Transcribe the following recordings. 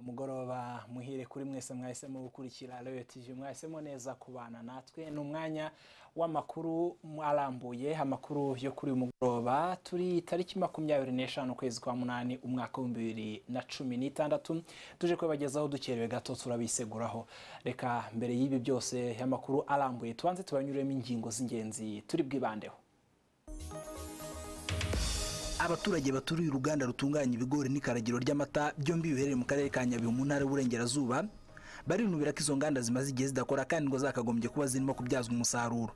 mugoroba muhire kuri mwese mwahisemo gukurikira Royal TV mwahisemo neza kubana natwe ni umwanya w'amakuru arambuye amakuru yo kuri uyu mugoroba turi tariki makumyabiri n'eshanu ukwezi kwa munani umwaka w'ibihumbi bibiri na cumi n'itandatu tuje kubagezaho dukerewe gato turabiseguraho reka mbere y'ibi byose amakuru arambuye tubanze tubanyuremo ingingo z'ingenzi turi bwibandeho abaturage baturiye uruganda rutunganya ibigori n'ikaragiro ry'amata byombi biherereye mu karere ka nyabihu mu ntara y'uburengerazuba barinubira ko izo nganda zimaze igihe zidakora kandi ngo zakagombye kuba zirimo kubyazwa umusaruro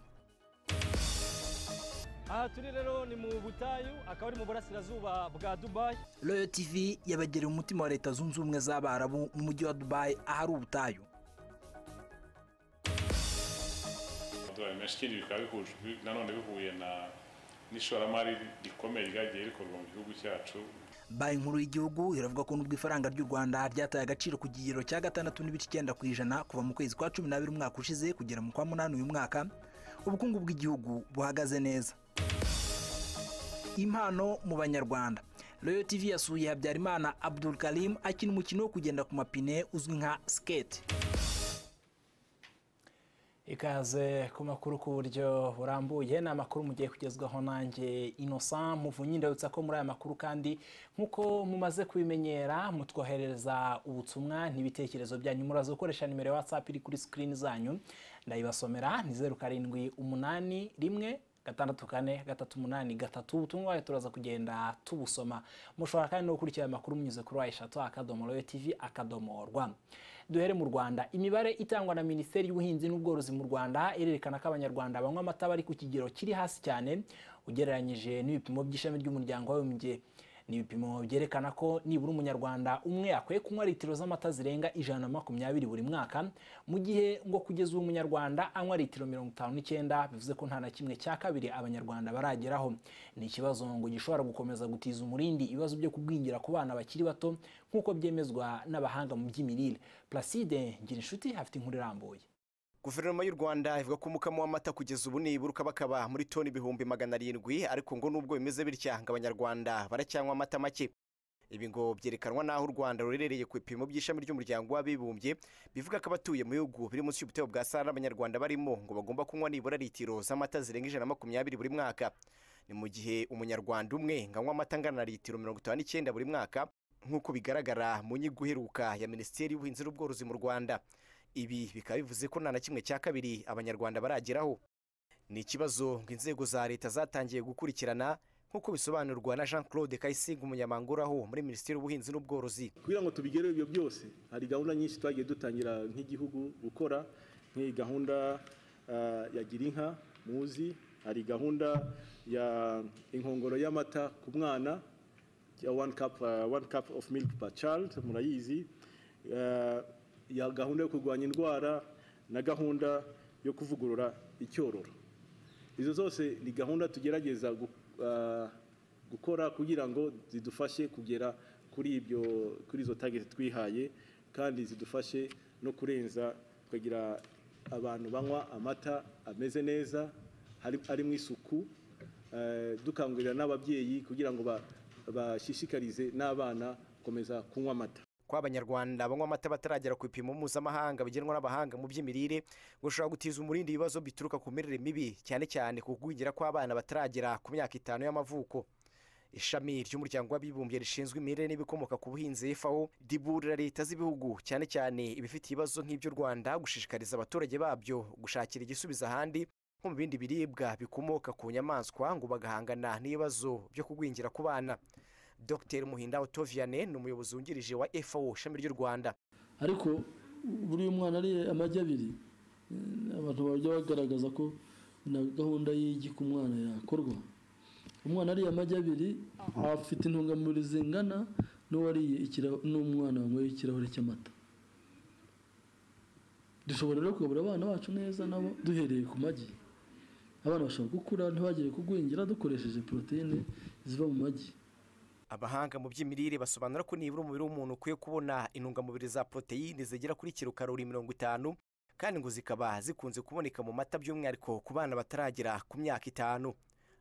aha turi rero ni mu butayu akaba ari mu burasirazuba bwa dubayi royo tv yabagereye umutima wa leta zunze ubumwe z'abarabu mu mujyi wa dubayi ahari ubutayu amadolari menshi ikindi bikaba bihuje nanone bihuye na n'ishoramari rikomeye ryagiye rikorwa mu gihugu cyacu banki nkuru y'igihugu iravuga ko nubwo ifaranga ry'u rwanda ryataye agaciro ku kigero cya gatandatu n'ibice icyenda ku ijana kuva mu kwezi kwa cumi n'abiri umwaka ushize kugera mu kwa munani uyu mwaka ubukungu bw'igihugu buhagaze neza impano mu banyarwanda royo tv yasuye habyarimana abdul karim akina umukino wo kugenda ku mapine uzwi nka skate ikaze ku makuru ku buryo burambuye ni amakuru mugiye kugezwaho nanjye innocent muvunyi ndabutsa ko muri aya makuru kandi nk'uko mumaze kubimenyera mutwoherereza ubutumwa n'ibitekerezo byanyu muraza gukoresha nimero ya whatsapp iri kuri screen zanyu ndayibasomera ni zeru karindwi umunani rimwe gatandatu kane gatatu umunani gatatu ubutumwa bwayo turaza kugenda tubusoma mushobora kandi no gukurikira amakuru munyuze kuri wa eshatu akadomo royo tv akadomo rwa duhere mu rwanda imibare itangwa na minisiteri y'ubuhinzi n'ubworozi mu rwanda irerekana ko abanyarwanda banywa amata bari ku kigero kiri hasi cyane ugereranyije n'ibipimo by'ishami ry'umuryango w'abibumbye ni ibipimo byerekana ko nibura umunyarwanda umwe akwiye kunywa litiro z'amata zirenga ijana na makumyabiri buri mwaka mu gihe ngo kugeza ubu umunyarwanda anywa litiro mirongo itanu n'icyenda bivuze ko nta na kimwe cya kabiri abanyarwanda barageraho ni ikibazo ngo gishobora gukomeza gutiza umurindi ibibazo byo kugwingira ku bana bakiri bato nk'uko byemezwa n'abahanga mu by'imirire placide ngirinshuti afite inkuru irambuye guverinoma y'u rwanda ivuga ko umukamo w'amata kugeza ubu nibura ukabakaba muri toni ibihumbi magana arindwi ariko ngo nubwo bimeze bitya ngo abanyarwanda baracyanywa amata make ibi ngo byerekanwa n'aho u rwanda ruherereye ku bipimo by'ishami ry'umuryango w'abibumbye bivuga ko abatuye mu bihugu biri munsi y'ubutebo bwa sahara abanyarwanda barimo ngo bagomba kunywa nibura litiro z'amata zirenga ijana na makumyabiri buri mwaka ni mu gihe umunyarwanda umwe ngo anywa amata angana na litiro mirongo itanu n'icyenda buri mwaka nk'uko bigaragara mu nyigo iheruka ya minisiteri y'ubuhinzi n'ubworozi mu rwanda ibi bikaba bivuze ko nta na kimwe cya kabiri abanyarwanda barageraho ni ikibazo ngo inzego za leta zatangiye gukurikirana nk'uko bisobanurwa na jean claude kayisinga umunyamabanga uraho muri minisiteri y'ubuhinzi n'ubworozi kugira ngo tubigereho ibyo byose hari gahunda nyinshi twagiye dutangira nk'igihugu gukora nk'iyi gahunda ya gira inka muzi hari gahunda ya inkongoro y'amata ku mwana ya one cup of milk per child murayizi ya gahunda yo kurwanya indwara na gahunda yo kuvugurura icyororo izo zose ni gahunda tugerageza gukora kugira ngo zidufashe kugera kuri ibyo kuri izo tageti twihaye kandi zidufashe no kurenza tukagira abantu banywa amata ameze neza ari mu isuku dukangurira n'ababyeyi kugira ngo bashishikarize n'abana gukomeza kunywa amata ko abanyarwanda banywa amata bataragera ku bipimo mpuzamahanga bigenwa n'abahanga mu by'imirire ngo ushobora gutiza umurindi ibibazo bituruka ku mirire mibi cyane cyane ku kugwingira kw'abana bataragera ku myaka itanu y'amavuko ishami ry'umuryango w'abibumbye rishinzwe imirire n'ibikomoka ku buhinzi fawo riburira leta z'ibihugu cyane cyane ibifite ibibazo nk'iby'u rwanda gushishikariza abaturage babyo gushakira igisubizo ahandi nko mu bindi biribwa bikomoka ku nyamaswa ngo bagahangana n'ibibazo byo kugwingira ku bana dr muhinda otoviane ni umuyobozi wungirije wa fao ishami ry'u rwanda ariko buriya umwana ariye amagi abiri abantu bajya bagaragaza ko na gahunda y'igi ku mwana yakorwa umwana ariye amagi abiri afite intungamubiri zingana n'uwariye n'umwana wanyweye ikirahure cy'amata dushobora rero kugaburira abana bacu neza nabo duhereye ku magi abana bashobora gukura ntibagire kugwingira dukoresheje poroteyine ziva mu magi abahanga mu by'imirire basobanura ko nibura umubiri w'umuntu ukwiye kubona intungamubiri za poroteyine zigera kuri kiro karori mirongo itanu kandi ngo zikaba zikunze kuboneka mu mata by'umwihariko ku bana bataragira ku myaka itanu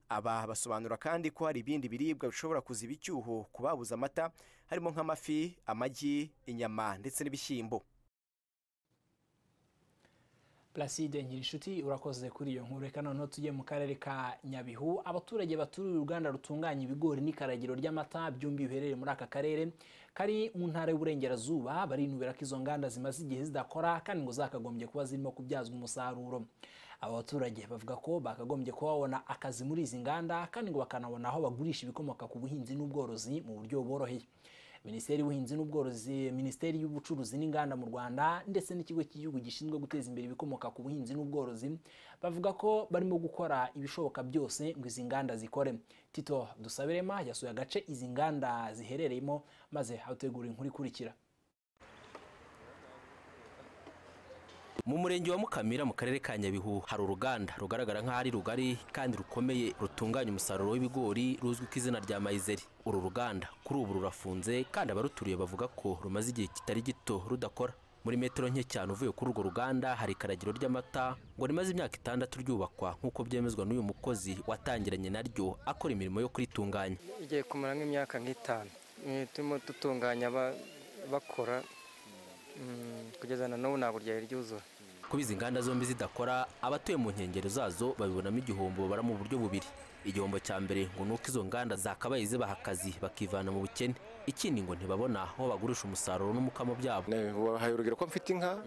aba basobanura kandi ko hari ibindi biribwa bishobora kuziba icyuho ku babuze amata harimo nk'amafi amagi inyama ndetse n'ibishyimbo Placide Nkirinshuti urakoze kuri iyo nkuru reka noneho tujye mu karere ka Nyabihu abaturage baturiye uruganda rutunganya ibigori n'ikaragiro ry'amata byombi biherereye muri aka karere kari mu ntara y'uburengerazuba barinubira ko izo nganda zimaze igihe zidakora kandi ngo zakagombye kuba zirimo kubyazwa umusaruro aba baturage bavuga ko bakagombye kuba babona akazi muri izi nganda kandi ngo bakanabona aho bagurisha ibikomoka ku buhinzi n'ubworozi mu buryo buboroheye minisiteri y'ubuhinzi n'ubworozi minisiteri y'ubucuruzi n'inganda mu rwanda ndetse n'ikigo cy'igihugu gishinzwe guteza imbere ibikomoka ku buhinzi n'ubworozi bavuga ko barimo gukora ibishoboka byose ngo izi nganda zikore tito dusabirema yasuye agace izi nganda ziherereyemo maze hategura inkuru ikurikira mu murenge wa mukamira mu karere ka nyabihu hari uruganda rugaragara nk'aho ari rugari kandi rukomeye rutunganya umusaruro w'ibigori ruzwi ku izina rya mayizeri uru ruganda kuri ubu rurafunze kandi abaruturiye bavuga ko rumaze igihe kitari gito rudakora muri metero nke cyane uvuye kuri urwo ruganda hari ikaragiro ry'amata ngo rimaze imyaka itandatu ryubakwa nk'uko byemezwa n'uyu mukozi watangiranye naryo akora imirimo yo kuritunganya igiye kumara nk'imyaka nk'itanu Eh, turimo dutunganya ba- bakora Mm, kugeza na n'ubu ntabwo ryari ryuzura kuba izi nganda zombi zidakora abatuye mu nkengero zazo babibonamo igihombo babara mu buryo bubiri igihombo cya mbere ngo ni uko izo nganda zakabaye zibaha akazi bakivana mu bukene ikindi ngo ntibabona aho bagurisha umusaruro n'umukamo byabo wabahaye urugero ko mfite inka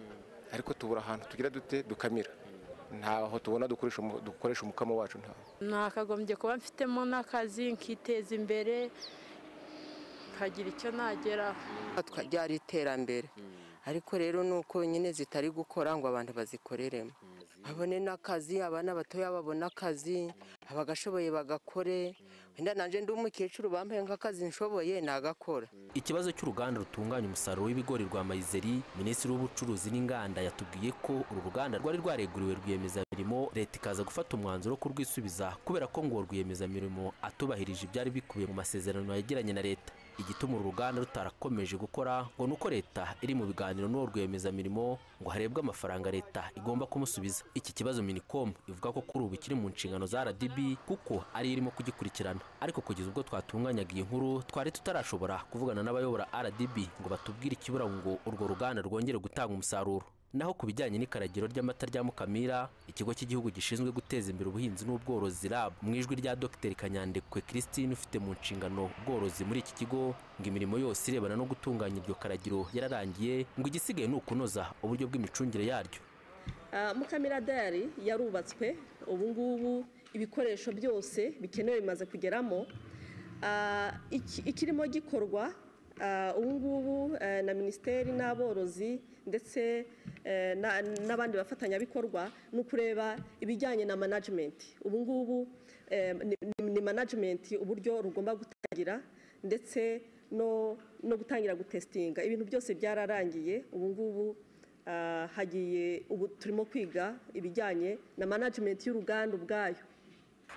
ariko tubura ahantu tugira dute dukamira ntaho tubona dukoresha umu- dukoresha umukamo wacu ntaho nakagombye kuba mfitemo n'akazi nkiteza imbere nkagira icyo nageraho ryari iterambere ariko rero ni uko nyine zitari gukora ngo abantu bazikoreremo babone n'akazi abana batoya babone akazi abagashoboye bagakore wenda nanjye ndi umukecuru bambaye nk'akazi nshoboye nagakora ikibazo cy'uruganda rutunganya umusaruro w'ibigori rwa mayizeri minisitiri w'ubucuruzi n'inganda yatubwiye ko uru ruganda rwari rwareguriwe rwiyemezamirimo leta ikaza gufata umwanzuro wo kurwisubiza kubera ko ngo uwo rwiyemezamirimo atubahirije ibyari bikubiye mu masezerano yagiranye na leta igituma uru ruganda rutarakomeje gukora ngo ni uko leta iri mu biganiro n'uwo rwiyemezamirimo ngo harebwe amafaranga leta igomba kumusubiza iki kibazo minicom ivuga ko kuri ubu kiri mu nshingano za rdb kuko ariyo irimo kugikurikirana ariko kugeza ubwo twatunganyaga iyi nkuru twari tutarashobora kuvugana n'abayobora rdb ngo batubwire ikibura ngo urwo ruganda rwongere gutanga umusaruro naho ku bijyanye n'ikaragiro ry'amata rya mukamira ikigo cy'igihugu gishinzwe guteza imbere ubuhinzi n'ubworozi rab mu ijwi rya dr kanyandekwe christine ufite mu nshingano ubworozi muri iki kigo ngo imirimo yose irebana no gutunganya iryo karagiro yararangiye ngo igisigaye ni ukunoza uburyo bw'imicungire yaryo Ah, mukamira dayari yarubatswe ubu ngubu ibikoresho byose bikenewe bimaze kugeramo Ah, iki- ikirimo gikorwa ah, ubu ngubu eh, na minisiteri n'aborozi ndetse eh, na- n'abandi bafatanyabikorwa ni ukureba ibijyanye na management ubu ngubu eh, ni- ni- ni management uburyo rugomba gutangira ndetse no no gutangira gutesitinga ibintu byose byararangiye ubu ngubu Ah, hagiye ubu turimo kwiga ibijyanye na management y'uruganda ubwayo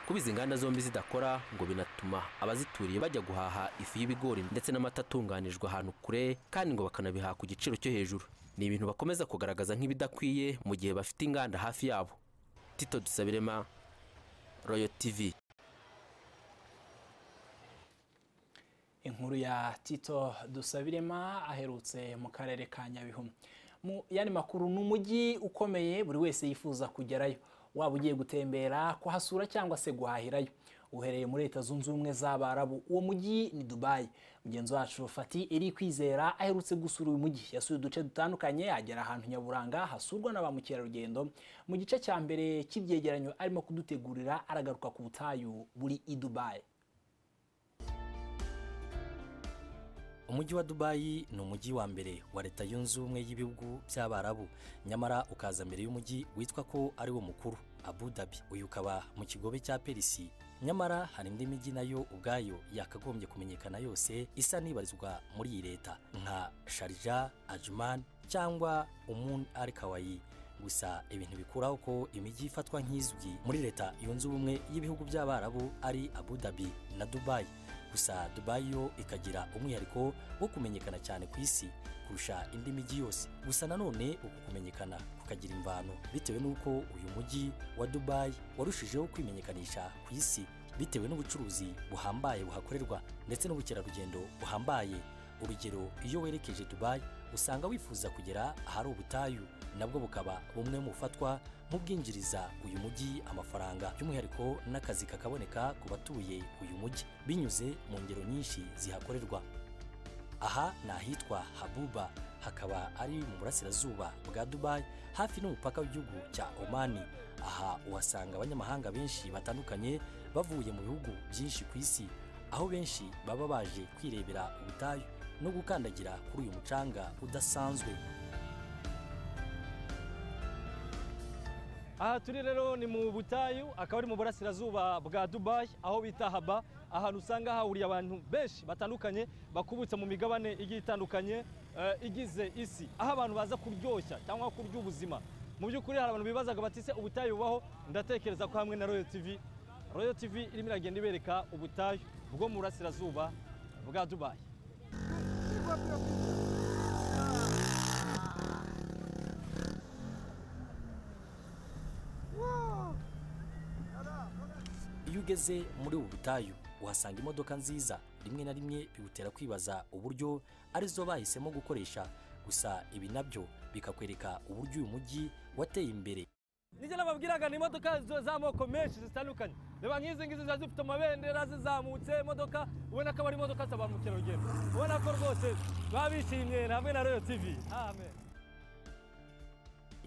kuba izi nganda zombi zidakora ngo binatuma abazituriye bajya guhaha ifu y'ibigori ndetse n'amata atunganijwe ahantu kure kandi ngo bakanabihaha ku giciro cyo hejuru ni ibintu bakomeza kugaragaza nk'ibidakwiye mu gihe bafite inganda hafi yabo tito dusabirema royo tv inkuru ya tito dusabirema aherutse mu karere ka nyabihu mu yandi makuru ni umujyi ukomeye buri wese yifuza kugerayo waba ugiye gutembera kuhasura cyangwa se guhahirayo uherereye muri leta zunze ubumwe z'abarabu uwo mujyi ni dubayi mugenzi wacu fati iri kwizera aherutse gusura uyu mujyi yasuye uduce dutandukanye agera ahantu nyaburanga hasurwa na ba mukerarugendo mu gice cya mbere cy'ibyegeranyo arimo kudutegurira aragaruka ku butayu buri i dubayi umujyi wa dubayi ni umujyi wa mbere wa leta yunze ubumwe y'ibihugu by'abarabu nyamara ukaza mbere y'umujyi witwa ko ari wo mukuru abu dhabi uyu ukaba mu kigobe cya perisi nyamara hari indi mijyi nayo ubwayo yakagombye kumenyekana yose isa n'ibarizwa muri iyi leta nka sharija ajman cyangwa umun al kawayi gusa ibintu bikuraho ko imijyi ifatwa nk'izwi muri leta yunze ubumwe y'ibihugu by'abarabu ari abu dhabi na dubayi gusa dubayi yo ikagira umwihariko wo kumenyekana cyane ku isi kurusha indi mijyi yose gusa nanone uku kumenyekana kukagira imvano bitewe n'uko uyu mujyi wa dubayi warushijeho kwimenyekanisha ku isi bitewe n'ubucuruzi buhambaye buhakorerwa ndetse n'ubukerarugendo buhambaye urugero iyo werekeje dubayi usanga wifuza kugera ahari ubutayu nabwo bukaba bumwe mu bufatwa nk'ubwinjiriza uyu mujyi amafaranga by'umwihariko n'akazi kakaboneka ku batuye uyu mujyi binyuze mu ngero nyinshi zihakorerwa aha ni ahitwa habuba hakaba ari mu burasirazuba bwa dubayi hafi n'umupaka w'igihugu cya omani aha uhasanga abanyamahanga benshi batandukanye bavuye mu bihugu byinshi ku isi aho benshi baba baje kwirebera ubutayu no gukandagira kuri uyu mucanga udasanzwe aha turi rero ni mu butayu akaba ari mu burasirazuba bwa dubayi aho bita haba ahantu usanga hahuriye abantu benshi batandukanye bakubutse mu migabane igiye itandukanye eh, igize isi aho abantu baza kuryoshya cyangwa kurya ubuzima mu by'ukuri hari abantu bibazaga bati se ubutayu bubaho ndatekereza ko hamwe na royo tv royo tv irimo iragenda ibereka ubutayu bwo mu burasirazuba bwa dubayi iyo ugeze muri ubu butayu uhasanga imodoka nziza rimwe na rimwe bigutera kwibaza uburyo arizo bahisemo gukoresha gusa ibi nabyo bikakwereka uburyo uyu mujyi wateye imbere nijya nababwiraga ni imodoka zo- z'amoko menshi zitandukanye reba nk'izi ngizi ziba zifite amabendera zizamutse imodoka ubona ko aba ari imodoka za ba mukerarugendo ubona ko rwose baba bishimye hamwe na royo tv amen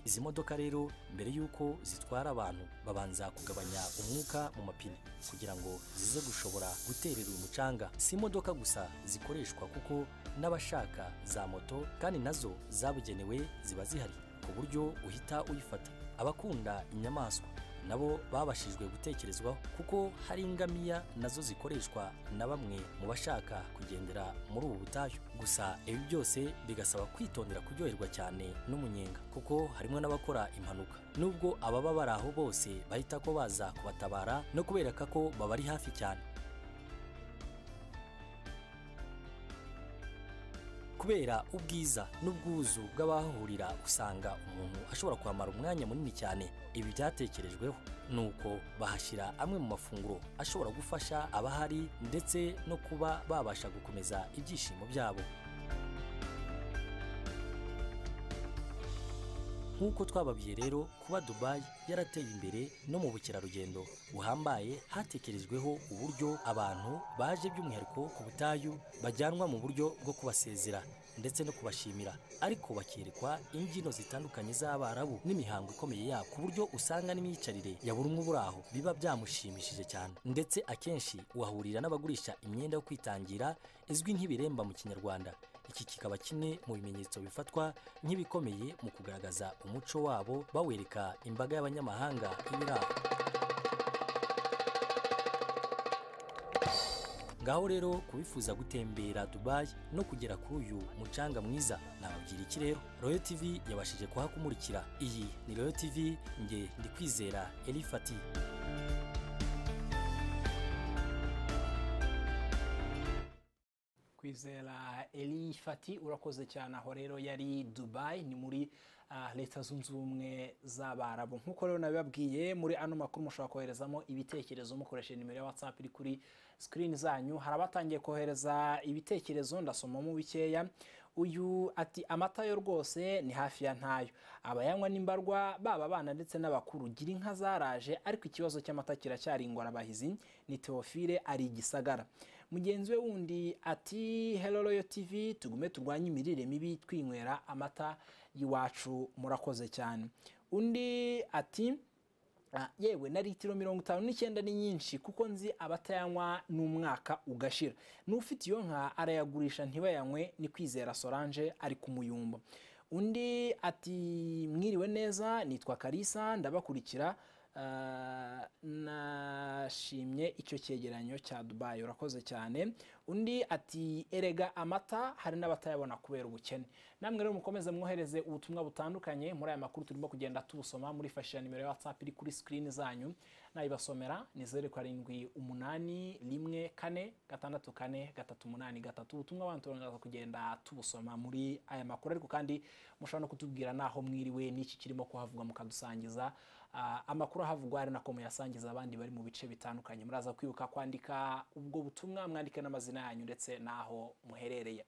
izi modoka rero mbere y'uko zitwara abantu babanza kugabanya umwuka mu mapine kugira ngo zize gushobora guterera uyu mucanga si imodoka gusa zikoreshwa kuko n'abashaka za moto kandi nazo zabugenewe ziba zihari ku buryo uhita uyifata abakunda inyamaswa nabo babashijwe gutekerezwaho kuko hari ingamiya nazo zikoreshwa na bamwe mu bashaka kugendera muri ubu butayu gusa ibi byose bigasaba kwitondera kuryoherwa cyane n'umunyenga kuko harimo n'abakora impanuka nubwo ababa bari aho bose bahita ko baza kubatabara no kubereka ko babari hafi cyane kubera ubwiza n'ubwuzu bw'abahahurira usanga umuntu ashobora kwamara umwanya munini cyane ibi byatekerejweho ni uko bahashyira amwe mu mafunguro ashobora gufasha abahari ndetse no kuba babasha gukomeza ibyishimo byabo nk'uko twababwiye rero kuba dubayi yarateye imbere no mu bukerarugendo buhambaye hatekerejweho uburyo abantu baje by'umwihariko ku butayu bajyanwa mu buryo bwo kubasezera ndetse no kubashimira ariko bakerekwa imbyino zitandukanye z'abarabu n'imihango ikomeye yabo ku buryo usanga n'imyicarire ya buri umwe uburi aho biba byamushimishije cyane ndetse akenshi uhahurira n'abagurisha imyenda yo kwitangira izwi nk'ibiremba mu kinyarwanda iki kikaba kimwe mu bimenyetso bifatwa nk'ibikomeye mu kugaragaza umuco wabo bawereka imbaga y'abanyamahanga ibiri aho ngaho rero kubifuza gutembera dubayi no kugera kuri uyu mucanga mwiza nababwira iki rero royo tv yabashije kuhakumurikira iyi ni royo tv nge ndikwizera elifati kwizera Eli Fati urakoze cyane aho rero yari Dubai ni muri ah, leta zunze ubumwe z'abarabu nk'uko rero nabibabwiye muri ano makuru mushobora koherezamo ibitekerezo mukoresheje nimero ya WhatsApp iri kuri screen zanyu hari abatangiye kohereza ibitekerezo ndasomamo bikeya uyu ati amata yo rwose ni hafi ya ntayo abayanywa n'imbarwa baba abana ndetse n'abakuru gira inka zaraje ariko ikibazo cy'amata kiracyari ingorabahizi ni teofile ari igisagara mugenzi we wundi ati hello royo tv tugume turwanye imirire mibi twinywera amata y'iwacu murakoze cyane undi ati Ah, yewe na litiro mirongo itanu n'icyenda ni nyinshi kuko nzi abatayanywa n'umwaka ugashira n'ufite iyo nka arayagurisha ntibayanywe ni kwizera solange ari ku muyumba undi ati mwiriwe neza nitwa karisa ndabakurikira Ah, nashimye icyo cyegeranyo cya dubayi urakoze cyane undi ati erega amata hari n'abatayabona kubera ubukene namwe rero mukomeze mwohereze ubutumwa butandukanye muri aya makuru turimo kugenda tubusoma murifashisha nimero ya whatsapp iri kuri screen zanyu nayibasomera ni zeru karindwi umunani rimwe kane gatandatu kane gatatu umunani gatatu ubutumwa abantu turangaza kugenda tubusoma muri aya makuru ariko kandi mushobora no kutubwira naho mwiriwe n'iki kirimo kuhavugwa mukadusangiza Ah, amakuru ahavugwa hari na muyasangiza abandi bari mu bice bitandukanye muraza kwibuka kwandika ubwo butumwa mwandike n'amazina yanyu ndetse n'aho muherereye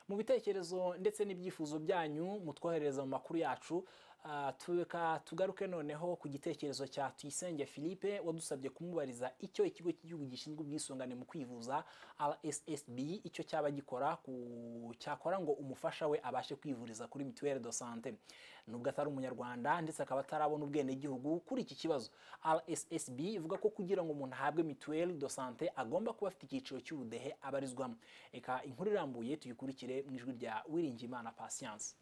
mu bitekerezo ndetse n'ibyifuzo byanyu mutwoherereza mu makuru yacu Ah, tuka tugaruke noneho ku gitekerezo cya tuyisenge philippe wadusabye kumubariza icyo ikigo cy'igihugu gishinzwe ubwisungane mu kwivuza rssb icyo cyaba gikora ku- cyakora ngo umufasha we abashe kwivuriza kuri mituweli de sante nubwo atari umunyarwanda ndetse akaba atarabona ubwenegihugu kuri iki kibazo rssb ivuga ko kugira ngo umuntu ahabwe mituweli de sante agomba kuba afite icyiciro cy'ubudehe abarizwamo reka inkuru irambuye tuyikurikire mu ijwi rya wiringiyimana patience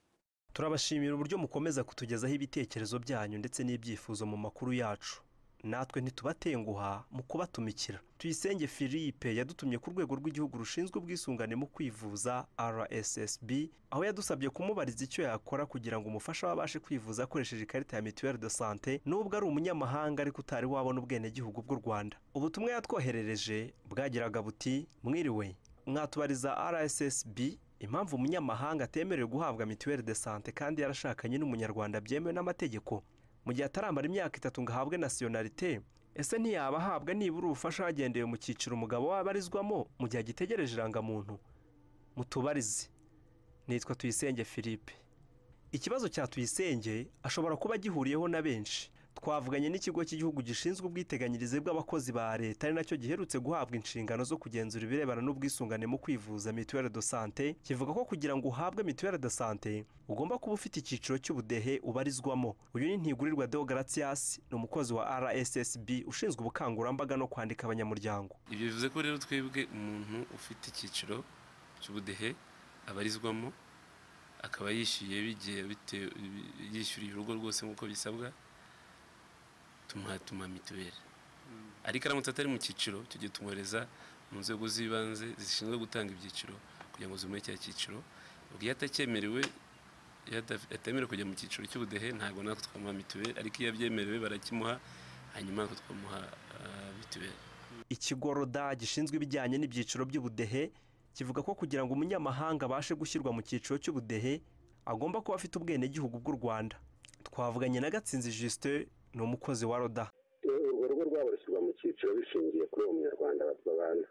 turabashimira uburyo mukomeza kutugezaho ibitekerezo byanyu ndetse n'ibyifuzo mu makuru yacu natwe ntitubatenguha mu kubatumikira tuyisenge philippe yadutumye ku rwego rw'igihugu rushinzwe ubwisungane mu kwivuza rssb aho yadusabye kumubariza icyo yakora kugira ngo umufasha we abashe kwivuza akoresheje ikarita ya mituweli de sante nubwo ari umunyamahanga ariko utari wabona ubwenegihugu bw'u rwanda ubutumwa yatwoherereje bwagiraga buti mwiriwe mwatubariza rssb impamvu umunyamahanga atemerewe guhabwa mituweli de sante kandi yarashakanye n'umunyarwanda byemewe n'amategeko mu gihe ataramara imyaka itatu ngo ahabwe nasiyonarite ese ntiyaba ahabwa nibura ubufasha hagendewe mu cyiciro umugabo waba abarizwamo mu gihe agitegereje irangamuntu mutubarize nitwa tuyisenge philippe ikibazo cya tuyisenge ashobora kuba gihuriyeho na benshi twavuganye n'ikigo cy'igihugu gishinzwe ubwiteganyirize bw'abakozi ba leta ari nacyo giherutse guhabwa inshingano zo kugenzura ibirebana n'ubwisungane mu kwivuza mituweli de sante kivuga ko kugira ngo uhabwe mituweli de sante ugomba kuba ufite icyiciro cy'ubudehe ubarizwamo uyu ni ntigurirwa deogratias ni umukozi wa rssb ushinzwe ubukangurambaga no kwandika abanyamuryango ibyo bivuze ko rero twebwe umuntu ufite icyiciro cy'ubudehe abarizwamo akaba yishyuye bigiye bitewe yishyuriye urugo rwose nk'uko bisabwa tumuha tumuha mituweli ariko aramutse atari mu cyiciro icyo gihe tumwohereza mu nzego z'ibanze zishinzwe gutanga ibyiciro kugira ngo zimuhe cya cyiciro ubwo iyo atakyemerewe iyo adaf- atemerewe kujya mu cyiciro cy'ubudehe ntabwo natwe twamuha mituweli ariko iyo abyemerewe barakimuha hanyuma natwe twamuha ah, mituweli ikigo roda gishinzwe ibijyanye n'ibyiciro by'ubudehe kivuga ko kugira ngo umunyamahanga abashe gushyirwa mu cyiciro cy'ubudehe agomba kuba afite ubwenegihugu bw'u rwanda twavuganye na gatsinzi justin ni umukozi wa roda urwo rugo rwabo rushyirwa mu cyiciro bishingiye kuri uwo munyarwanda babana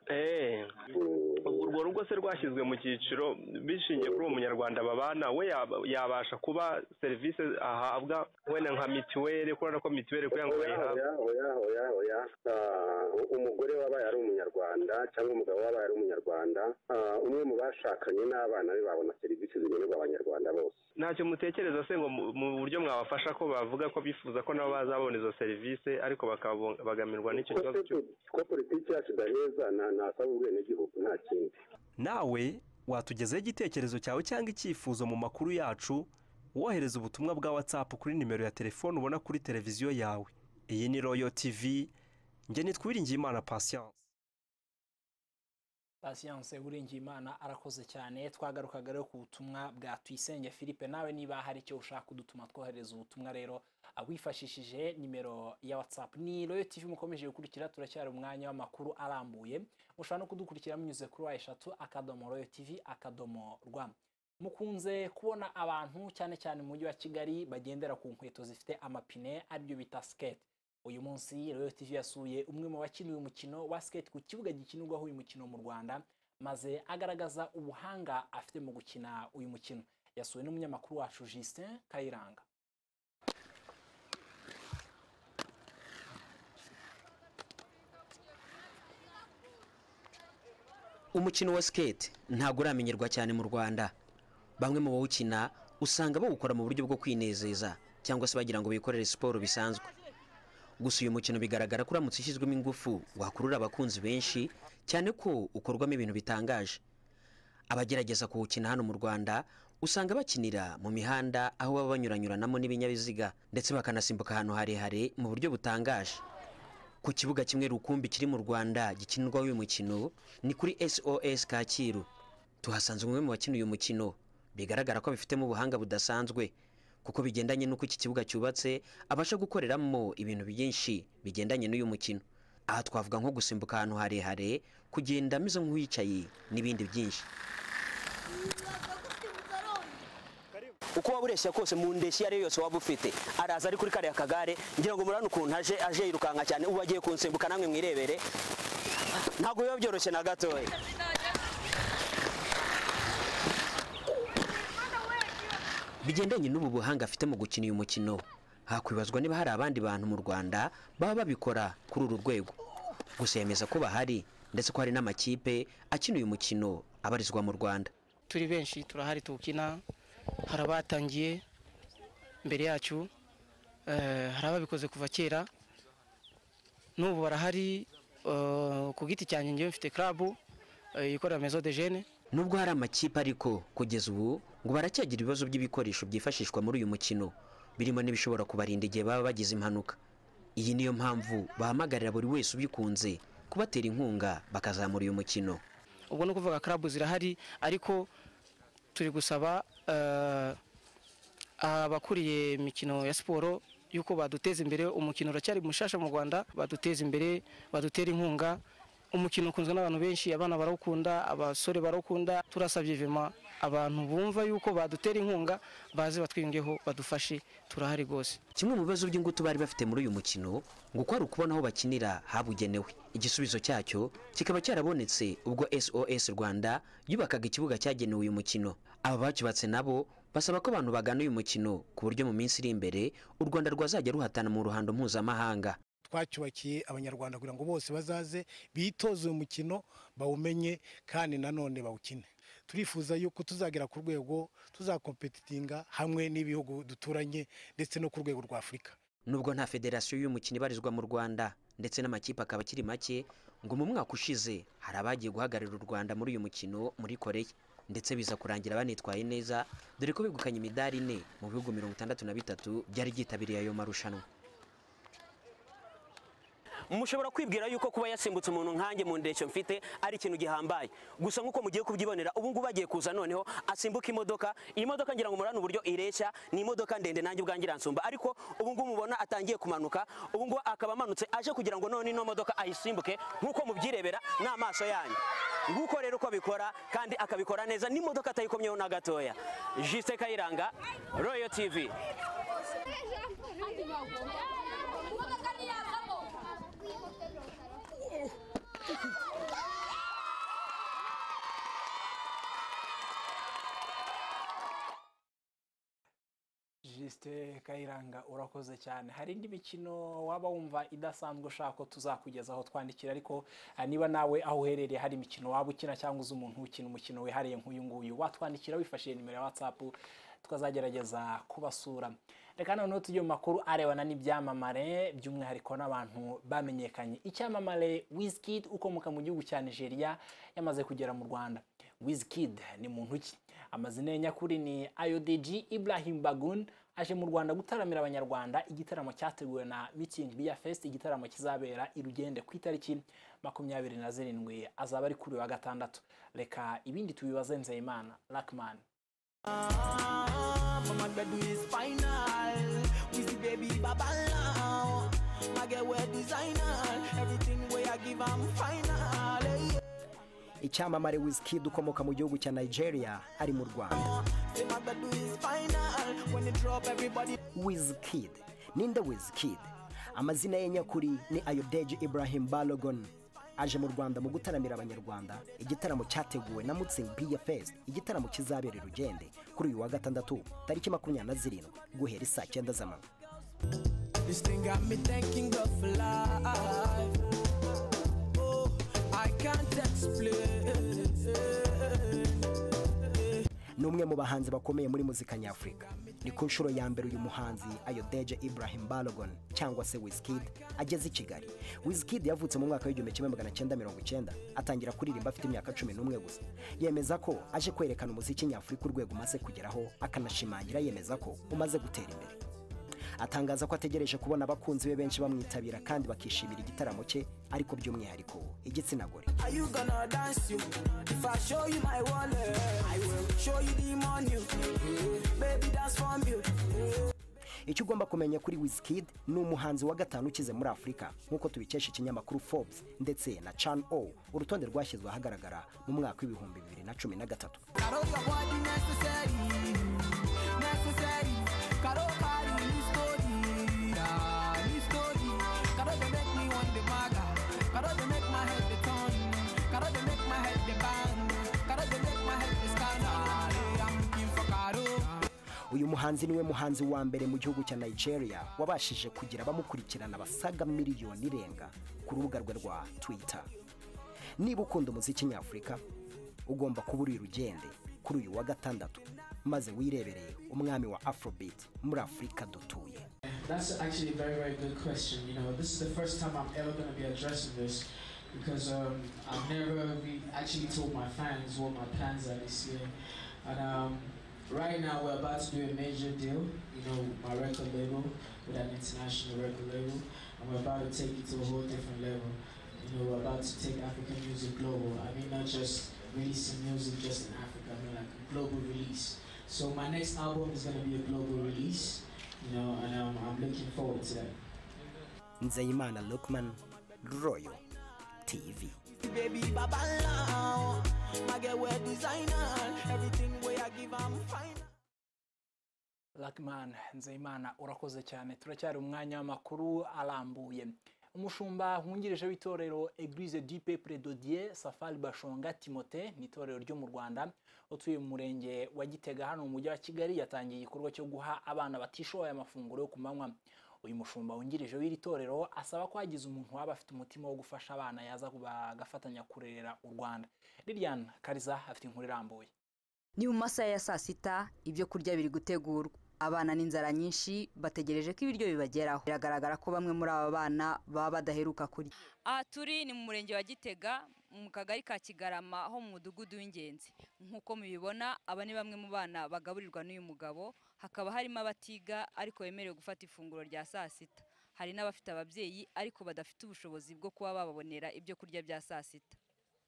urwo rugo se rwashyizwe mu cyiciro bishingiye kuri uwo munyarwanda babana we yab- yabasha kuba serivisi ahabwa wenda nka mituweli kubera ko mituweli kugira ngo Oya, bayihabwe oya, oya, oya, oya. Ah, umugore wabaye ari umunyarwanda cyangwa umugabo wabaye ari umunyarwanda ah, umwe mu bashakanye n'abana be babona serivisi zigenerwa abanyarwanda bose ntacyo mutekereza se ngo mu- mu buryo mwabafasha ko bavuga ko bifuza ko nabo bazabona izo serivisi ariko bakabo- bakababamirwa n'icyo kibazo cyo ko politiki yacu idaheza nta ntasaba ubwenegihugu nta kindi nawe watugezaho igitekerezo cyawe cyangwa icyifuzo mu makuru yacu wohereza ubutumwa bwa whatsapp kuri nimero ya telefone ubona kuri televiziyo yawe iyi ni royo tv njye nitwa uwiringiyimana patience Patience Uwiringiyimana arakoze cyane twagarukaga rero ku butumwa bwa Tuyisenge Philippe nawe niba hari icyo ushaka kudutuma twohereza ubutumwa rero ah, wifashishije nimero ya WhatsApp ni Royal TV mukomeje gukurikira turacyari umwanya w'amakuru arambuye mushobora no kudukurikira munyuze kuri wa eshatu akadomo Royal TV akadomo rwa mukunze kubona abantu cyane cyane mu mujyi wa Kigali bagendera ku nkweto zifite amapine aribyo bita skate uyu munsi Royal TV yasuye umwe mu bakina uyu mukino wa skate ku kibuga gikinirwaho uyu mukino mu Rwanda maze agaragaza ubuhanga afite mu gukina uyu mukino yasuwe n'umunyamakuru wacu Justin Kayiranga umukino wa skate ntabwo uramenyerwa cyane mu rwanda bamwe mu bawukina usanga bawukora mu buryo bwo kwinezeza cyangwa se bagira ngo bikorere siporo bisanzwe gusa uyu mukino bigaragara ko uramutse ushyizwemo ingufu wakurura abakunzi benshi cyane ko ukorwamo ibintu bitangaje abagerageza kuwukina hano mu rwanda usanga bakinira mu mihanda aho baba banyuranyuranamo n'ibinyabiziga ndetse bakanasimbuka ahantu harehare mu buryo butangaje ku kibuga kimwe rukumbi kiri mu rwanda gikinirwaho uyu mukino ni kuri sos kacyiru tuhasanze umwe mu bakina uyu mukino bigaragara ko abifitemo ubuhanga budasanzwe kuko bigendanye n'uko iki kibuga cyubatse abasha gukoreramo ibintu byinshi bigendanye n'uyu mukino aha twavuga nko gusimbuka ahantu harehare kugenda ameze nk'uwicaye n'ibindi byinshi uko waba ureshya kose mu ndeshyi iyo ari yo yose waba ufite araza ari kuri kariya kagare ngira ngo murabona ukuntu aje aje yirukanka cyane ubu agiye kunsimbuka namwe mwirebere ntabwo biba byoroshye na gatoya bigendanye n'ubu buhanga afite mu gukina uyu mukino hakwibazwa niba hari abandi bantu mu rwanda baba babikora kuri uru rwego gusa yemeza ko bahari ndetse ko hari n'amakipe akina uyu mukino abarizwa mu rwanda turi benshi turahari tuwukina hari abatangiye mbere yacu eh, hari ababikoze kuva kera n'ubu barahari eh, ku giti cyanjye njyewe mfite club eh, ikorera maison de jeunes nubwo hari amakipe ariko kugeza ubu ngo baracyagira ibibazo by'ibikoresho byifashishwa muri uyu mukino birimo n'ibishobora kubarinda igihe baba bagize impanuka iyi niyo mpamvu bahamagarira buri wese ubikunze kubatera inkunga bakazamura uyu mukino ubwo ni ukuvuga club zirahari ariko turi gusaba eh, abakuriye imikino ya siporo yuko baduteza imbere umukino uracyari mushasha mu rwanda baduteza imbere badutera inkunga umukino ukunzwe n'abantu benshi abana barawukunda abasore barawukunda turasabye vema abantu bumva yuko badutera inkunga baze batwiyungeho badufashe turahari rwose kimwe mu bibazo by'ingutu bari bafite muri uyu mukino ngo uko ari ukubona aho bakinira habugenewe igisubizo cyacyo kikaba cyarabonetse ubwo sos rwanda yubakaga ikibuga cyagenewe uyu mukino aba bacyubatse nabo basaba ko abantu bagana uyu mukino ku buryo mu minsi iri imbere u rwanda rwazajya ruhatana mu ruhando mpuzamahanga twacyubakiye abanyarwanda kugira ngo bose bazaze bitoze uyu mukino bawumenye kandi nanone bawukine turifuza yuko tuzagera ku rwego tuzakompetitinga hamwe n'ibihugu duturanye ndetse no ku rwego rwa afurika nubwo nta federasiyo y'uyu mukino ibarizwa mu rwanda ndetse n'amakipe akaba akiri make ngo mu mwaka ushize hari abagiye guhagararira u rwanda muri uyu mukino muri koreya ndetse biza kurangira banitwaye neza dore ko begukanye imidari ine mu bihugu mirongo itandatu na bitatu byari byitabiriye ayo marushanwa mushobora kwibwira yuko kuba yasimbutse umuntu nkanjye mu ndeshyo mfite ari ikintu gihambaye gusa nk'uko mugiye kubyibonera ubu ngubu agiye kuza noneho asimbuka imodoka iyi modoka ngira ngo murane uburyo ireshya ni imodoka ndende nanjye ubwanjye iransumba ariko ubu ngubu mubona atangiye kumanuka ubu ngubu akaba amanutse aje kugira ngo none ino modoka ayisimbuke nk'uko mubyirebera n'amaso yanyu nguko rero uko abikora kandi akabikora neza n'imodoka atayikomyeho na gatoya jisite kayiranga royo tivi jisite kayiranga urakoze cyane hari indi mikino waba wumva idasanzwe ushaka ko tuzakugezaho twandikira ariko ah, niba nawe aho uherereye hari imikino waba ukina cyangwa uzi umuntu ukina umukino wihariye nk'uyu nguyu watwandikira wifashishije nimero ya watsapu tukazagerageza kubasura reka noneho tujye mu makuru arebana n'ibyamamare by'umwihariko n'abantu bamenyekanye icyamamare wizkid ukomoka mu gihugu cya nigeria yamaze kugera mu rwanda wizkid ni muntu ki amazina ye nyakuri ni iodg ibrahim bagun aje mu rwanda gutaramira abanyarwanda igitaramo cyateguwe na meeting bia fest igitaramo kizabera i rugende ku itariki makumyabiri na zirindwi azaba ari kuri wa gatandatu reka ibindi tubibaze nzeyimana rakman Mama dread is final. We see baby Baba now. My girl wear designer. Everything we I give I'm final. Hey, icyamamare Wizkid ukomoka mu gihugu cya Nigeria ari mu Rwanda Say my dread is final. When it drop everybody. Wizkid ninde Wizkid amazina ye nyakuri ni Ayodeji Ibrahim Balogun aje mu Rwanda mu gutaramira abanyarwanda igitaramo cyateguwe na Mutzing Beer Fest igitaramo kizabera i Rugende kuri uyu wa gatandatu tariki makumyabiri na zirindwi guhera saa cyenda z'amanywa This thing got me thanking God for life. Oh, I can't explain. ni umwe mu bahanzi bakomeye muri muzika nyafurika ni ku nshuro ya mbere uyu muhanzi ayodeje ibrahim balogon cyangwa se wizkid ageze i kigali wizkid yavutse mu mwaka w'igihumbi kimwe magana cyenda mirongo icyenda atangira kuririmba afite imyaka cumi n'umwe gusa yemeza ko aje kwerekana umuziki nyafurika urwego umaze kugeraho akanashimangira yemeza ko umaze gutera imbere atangaza ko ategereje kubona abakunzi be benshi bamwitabira kandi bakishimira igitaramo cye ariko by'umwihariko igitsina gore Are you gonna dance you? If I show you my wallet, I will show you the money. Baby, dance for me. icyo ugomba kumenya kuri wizkid ni umuhanzi wa gatanu ukize muri afurika nk'uko tubikesha ikinyamakuru forbes ndetse na can o urutonde rwashyizwe ahagaragara mu mwaka w'ibihumbi bibiri na cumi na gatatu uyu muhanzi niwe muhanzi wa mbere mu gihugu cya nigeria wabashije kugira abamukurikirana basaga miliyoni irenga ku rubuga rwe rwa twitter niba ukunda umuziki nyafurika ugomba kuba uri urugende kuri uyu wa gatandatu maze wirebereye umwami wa afrobeat muri afurika dutuye That's actually a very, very good question. You know, this is the first time I'm ever going to be addressing this because um, I've never re- actually told my fans what my plans are this year. And um, right now, we're about to do a major deal, you know, with my record label, with an international record label, and we're about to take it to a whole different level. You know, we're about to take African music global. I mean, not just releasing music just in Africa, I mean, like a global release. So, my next album is going to be a global release, you know, and um, I'm looking forward to that. nzeyimana lukman royo tv Baby, Baba Lao, I get where designer, everything where I give, I'm fine. Lagman Nzeyimana urakoze cyane turacyari umwanya w'amakuru arambuye umushumba wungirije w'itorero Eglise du Peuple de Dieu Safari Bashonga Timote ni itorero ryo mu Rwanda utuye mu murenge wa Gitega hano mu mujyi wa Kigali yatangiye igikorwa cyo guha abana batishoboye amafunguro yo ku manywa uyu mushumba wungirije w'iri torero asaba ko hagize umuntu waba afite umutima wo gufasha abana yaza bagafatanya kurera u Rwanda Lilian Kariza afite inkuru irambuye Ni mu masaha ya saa sita ibyo kurya biri gutegurwa abana n'inzara nyinshi bategereje ko ibiryo bibageraho biragaragara ko bamwe muri aba bana baba badaheruka kurya aha turi ni mu murenge wa gitega mu kagari ka kigarama ho mu mudugudu w'ingenzi nk'uko mubibona aba ni bamwe mu bana bagaburirwa n'uyu mugabo hakaba harimo abatiga ariko bemerewe gufata ifunguro rya saa sita hari n'abafite ababyeyi ariko badafite ubushobozi bwo kuba bababonera ibyo kurya bya saa sita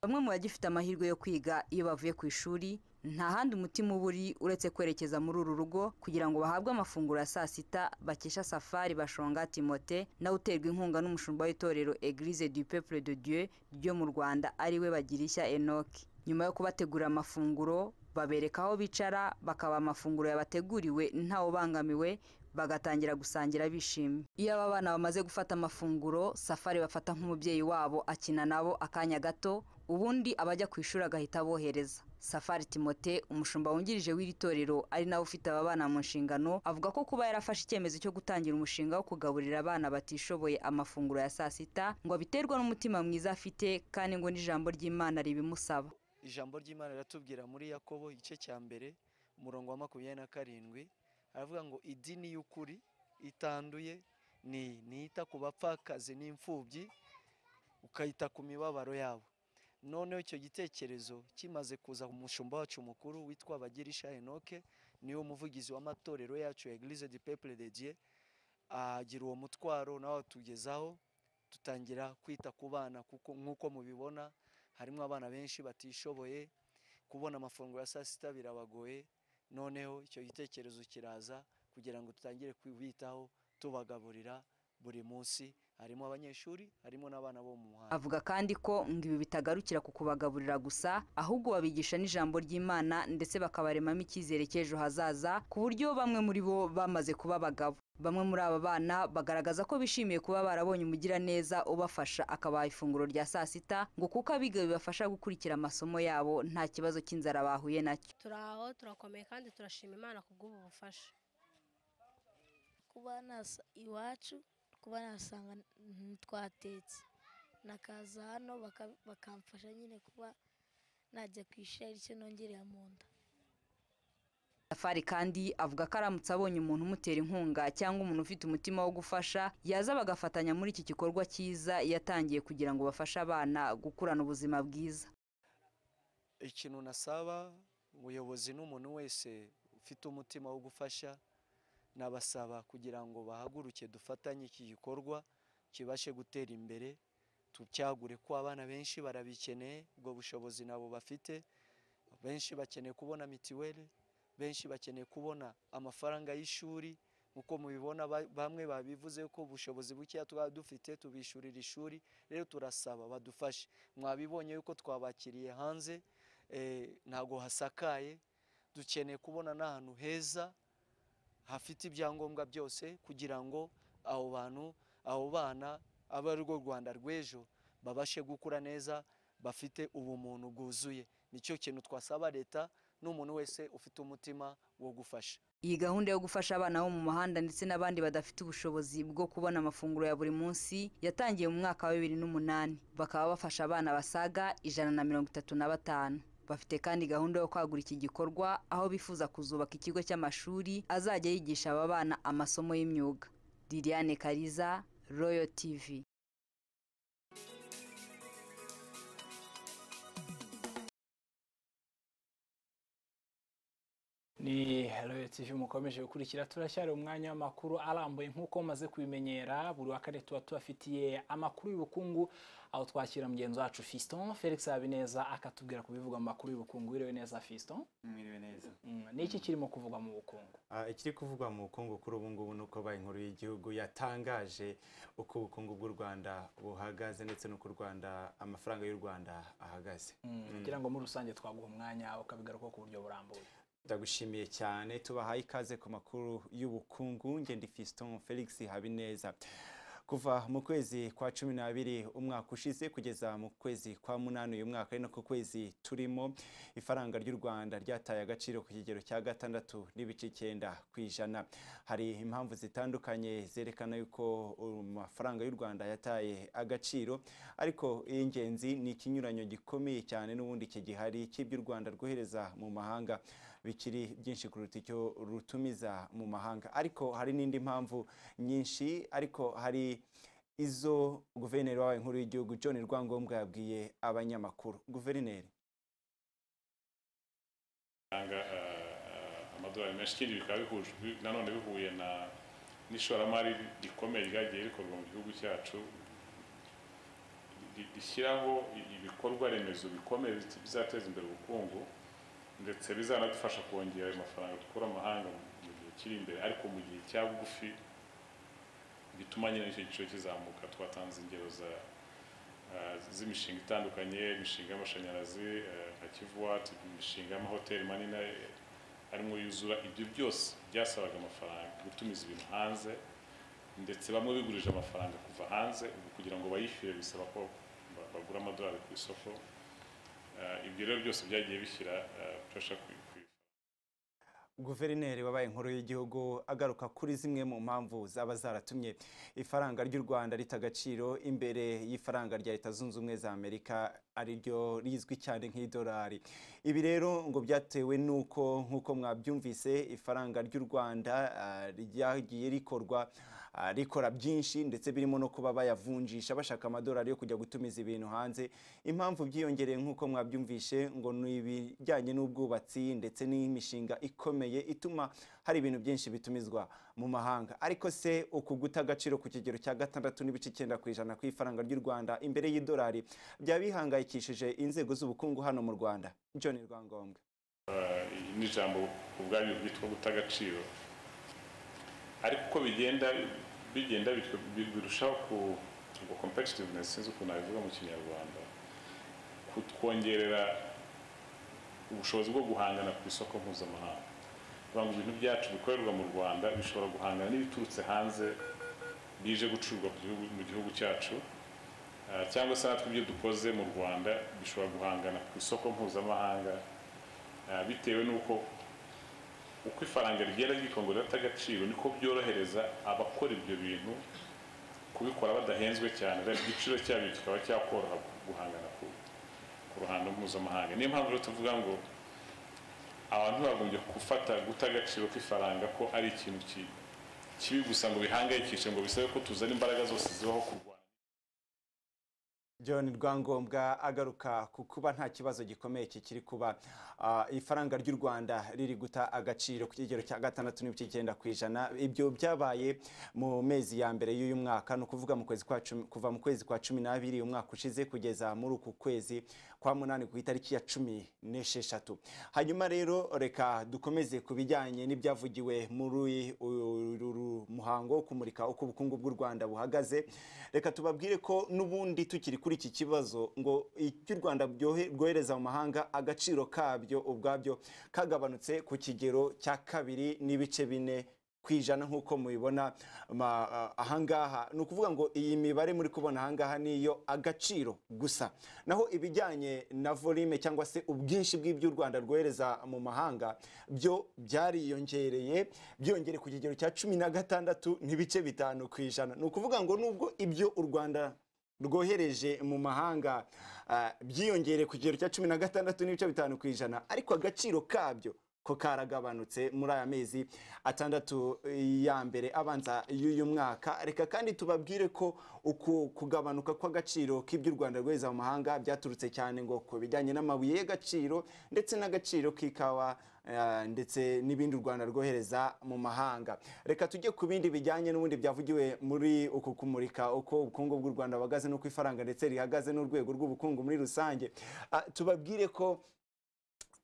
bamwe mu bagifite amahirwe yo kwiga iyo bavuye ku ishuri nta handi umutima uba uri uretse kwerekeza muri uru rugo kugira ngo bahabwe amafunguro ya saa sita bakesha safari bashonga timote nawe uterwa inkunga n'umushumba w'itorero eglise du peuple de dieu ryo mu rwanda ariwe bagirishya enoki nyuma yo kubategurira amafunguro babereka aho bicara bakaba amafunguro yabateguriwe ntawubangamiwe bagatangira gusangira bishimye iyo aba bana bamaze gufata amafunguro safari bafata nk'umubyeyi wabo akina nabo akanya gato ubundi abajya ku ishuri agahita abohereza safari timote umushumba wungirije w'iri torero ari nawe ufite aba bana mu nshingano avuga ko kuba yarafashe icyemezo cyo gutangira umushinga wo kugaburira abana batishoboye amafunguro ya saa sita ngo abiterwa n'umutima mwiza afite kandi ngo n'ijambo ry'imana ribimusaba ijambo ry'imana riratubwira muri yakobo igice cya mbere umurongo wa makumyabiri na karindwi aravuga ngo idini y'ukuri itanduye ni nita ku bapfakazi n'imfubyi ukayita ku mibabaro yabo noneho icyo gitekerezo kimaze kuza ku mushumba wacu mukuru witwa bagirisha enoke niwe muvugizi w'amatorero yacu eglise du peuple de dieu agira uwo mutwaro nawe tugezaho dutangira kwita ku bana kuko nk'uko mubibona harimo abana benshi batishoboye kubona amafunguro ya saa sita birabagoye noneho icyo gitekerezo kiraza kugira ngo dutangire kubitaho tubagaburira buri munsi harimo abanyeshuri harimo n'abana bo mu muhanda avuga kandi ko ngo ibi bitagarukira ku kubagaburira gusa ahubwo babigisha n'ijambo ry'imana ndetse bakabaremamo icyizere cy'ejo hazaza ku buryo bamwe muri bo bamaze kuba abagabo bamwe muri aba bana bagaragaza ko bishimiye kuba barabonye umugiraneza ubafasha akabaha ifunguro rya saa sita ngo kuko abiga bibafasha gukurikira amasomo yabo nta kibazo cy'inzara bahuye nacyo turi aho turakomeye kandi turashima imana kubw'ubu bufasha kuba nasa iwacu kuba nasanga twatetse nakaza hano baka- bakamfasha nyine kuba najya ku ishuri icyo nongereye mu nda safari kandi avuga ko aramutse abonye umuntu umutera inkunga cyangwa umuntu ufite umutima wo gufasha yaza bagafatanya muri iki gikorwa cyiza yatangiye kugira ngo bafashe abana gukurana ubuzima bwiza ikintu nasaba ubuyobozi n'umuntu wese ufite umutima wo gufasha nabasaba kugira ngo bahaguruke dufatanye iki gikorwa kibashe gutera imbere tucyagure ko abana benshi barabikeneye ubwo bushobozi nabo bafite benshi bakeneye kubona mitiweli benshi bakeneye kubona amafaranga y'ishuri uko mubibona ba- bamwe babivuze ko ubushobozi bukeya twaba dufite tubishyurira ishuri rero turasaba badufashe mwabibonye yuko twabakiriye hanze eh, ntabwo hasakaye dukeneye kubona n'ahantu heza hafite ibyangombwa byose kugira ngo abo bantu abo bana abe ari rwo rwanda rw'ejo babashe gukura neza bafite ubumuntu bwuzuye nicyo kintu twasaba leta n'umuntu wese ufite umutima wo gufasha iyi gahunda yo gufasha abana bo mu muhanda ndetse n'abandi badafite ubushobozi bwo kubona amafunguro ya buri munsi yatangiye mu mwaka wa bibiri n'umunani bakaba bafasha abana basaga ijana na mirongo itatu na batanu bafite kandi gahunda yo kwagura iki gikorwa aho bifuza kuzubaka ikigo cy'amashuri azajya yigisha aba bana amasomo y'imyuga liliane kariza royo tivi ni royo tv mukomeje gukurikira turacyari umwanya w'amakuru arambuye nk'uko maze kubimenyera buri wa kane tuba tubafitiye amakuru y'ubukungu aho twakira mugenzi wacu fiston felix habineza akatubwira ku bivugwa mu makuru y'ubukungu wiriwe neza fiston mwiriwe neza Mm, niki kirimo kuvugwa mu bukungu Ah, ikiri kuvugwa mu bukungu kuri ubu ngubu ni uko banki nkuru y'igihugu yatangaje uko ubukungu bw'u rwanda buhagaze ndetse n'uko u rwanda amafaranga y'u rwanda ahagaze Mm, Mm. kugira ngo muri rusange twaguha umwanya ukabigaruka ku buryo burambuye ndagushimiye cyane tubahaye ikaze ku makuru y'ubukungu ngende fiston felix habineza kuva mu kwezi kwa cumi n'abiri umwaka ushize kugeza mu kwezi kwa munani uyu mwaka ari no ku kwezi turimo ifaranga ry'u rwanda ryataye agaciro ku kigero cya gatandatu n'ibice icyenda ku ijana hari impamvu zitandukanye zerekana yuko amafaranga y'u rwanda yataye agaciro ariko iy'ingenzi ni ikinyuranyo gikomeye cyane n'ubundi kigihari cy'ibyo u rwanda rwohereza mu mahanga bikiri byinshi kuruta icyo rutumiza mu mahanga ariko hari n'indi mpamvu nyinshi ariko hari izo guverineri wabaye nkuru y'igihugu john rwangombwa yabwiye abanyamakuru guverineri bitanga amadolari menshi ikindi bikaba bihuje bi- nanone bihuye na n'ishoramari rikomeye ryagiye rikorwa mu gihugu cyacu ri- rishyiraho i- ibikorwa remezo bikomeye biz- bizateza imbere ubukungu ndetse bizanadufasha kongera ayo mafaranga dukura amahanga mu mu gihe kiri imbere ariko mu gihe cya bugufi bituma nyine icyo giciro kizamuka twatanze ingero za eh, z'imishinga itandukanye imishinga y'amashanyarazi eh, nka kivuwati imishinga y'amahoteli manini eh, arimo yuzura ibyo byose byasabaga amafaranga gutumiza ibintu hanze ndetse bamwe bigurije amafaranga kuva hanze ubu kugira ngo bayishyure bisaba ko ba- bagura amadolari ku isoko Eh, ibyo rero byose byagiye bishyira eh, pressure ku ku guverineri wabaye inkuru y'igihugu agaruka kuri zimwe mu mpamvu zaba zaratumye ifaranga ry'u rwanda rita agaciro imbere y'ifaranga rya leta zunze ubumwe za amerika ariryo rizwi cyane nk'idolari ibi rero ngo byatewe n'uko nk'uko mwabyumvise ifaranga ry'u rwanda ah, ryagiye rikorwa ah, rikora byinshi ndetse birimo no kuba bayavunjisha bashaka amadolari yo kujya gutumiza ibintu hanze impamvu byiyongereye nk'uko mwabyumvishe ngo ni ibijyanye n'ubwubatsi ndetse n'imishinga ikomeye ituma hari ibintu byinshi bitumizwa mu mahanga ariko se uku guta agaciro ku kigero cya gatandatu n'ibice icyenda ku ijana ku ifaranga ry'u rwanda imbere y'idolari byaba bihangayikishije inzego z'ubukungu hano mu rwanda john rwangombwa Eh, ni ijambo ku bwaryo ryitwa guta agaciro ariko uko bigenda bigenda bityo bi- birushaho ku ngo competitiveness sinzi ukuntu nabivuga mu kinyarwanda kutwongerera ubushobozi bwo guhangana ku isoko mpuzamahanga bivuga ngo ibintu byacu bikorerwa mu rwanda bishobora guhangana n'ibiturutse hanze bije gucuruzwa ku gihugu- mu gihugu cyacu Eh, cyangwa se natwe ibyo dukoze mu rwanda bishobora guhangana ku isoko mpuzamahanga Ah, bitewe n'uko uko ifaranga rigenda ryikongera rifite agaciro niko byorohereza abakora ibyo bintu kubikora badahenzwe cyane rero igiciro cyabyo kikaba cyakoroha guhangana ku, ku ruhando mpuzamahanga niyo mpamvu rero tuvuga ngo abantu bagombye gufata guta agaciro k'ifaranga ko ari ikintu ki- kibi gusa ngo bihangayikishe ngo bisabe ko tuzana imbaraga zose zibaho ku john rwangombwa agaruka ku kuba nta kibazo gikomeye kikiri kuba ah, ifaranga ry'u rwanda riri guta agaciro ku kigero cya gatandatu n'ibice icyenda ku ijana ibyo byabaye mu mezi ya mbere y'uyu mwaka ni ukuvuga mu kwezi kwa cumi kuva mu kwezi kwa cumi n'abiri uyu mwaka ushize kugeza muri uku kwezi kwa munani ku itariki ya cumi n'esheshatu hanyuma rero reka dukomeze ku bijyanye n'ibyavugiwe muri uyu uru muhango wo kumurika uko ubukungu bw'u rwanda buhagaze reka tubabwire ko n'ubundi tukiri kuri iki kibazo ngo iby'u rwanda byohe- bwohereza mu mahanga agaciro kabyo ubwabyo kagabanutse ku kigero cya kabiri n'ibice bine ku ijana nk'uko mubibona ma- ah, ahangaha ni ukuvuga ngo iyi mibare muri kubona ahangaha niyo agaciro gusa naho ibijyanye na volume cyangwa se ubwinshi bw'iby'u rwanda rwohereza mu mahanga byo byariyongereye byongere ku kigero cya cumi na gatandatu n'ibice bitanu ku ijana ni ukuvuga ngo nubwo ibyo u rwanda rwohereje mu mahanga ah, byiyongereye ku kigero cya cumi na gatandatu n'ibice bitanu ku ijana ariko agaciro kabyo ko karagabanutse muri aya mezi atandatu ya mbere abanza y'uyu mwaka reka kandi tubabwire ko uku kugabanuka kw'agaciro k'iby'u rwanda rwohereza mu mahanga byaturutse cyane ngo ku bijyanye n'amabuye y'agaciro ndetse n'agaciro k'ikawa eh, ndetse n'ibindi u rwanda rwohereza mu mahanga reka tujye ku bindi bijyanye n'ubundi byavugiwe muri uku kumurika uko ubukungu bw'u rwanda buhagaze n'uko ifaranga ndetse rihagaze n'urwego rw'ubukungu muri rusange Ah, tubabwire ko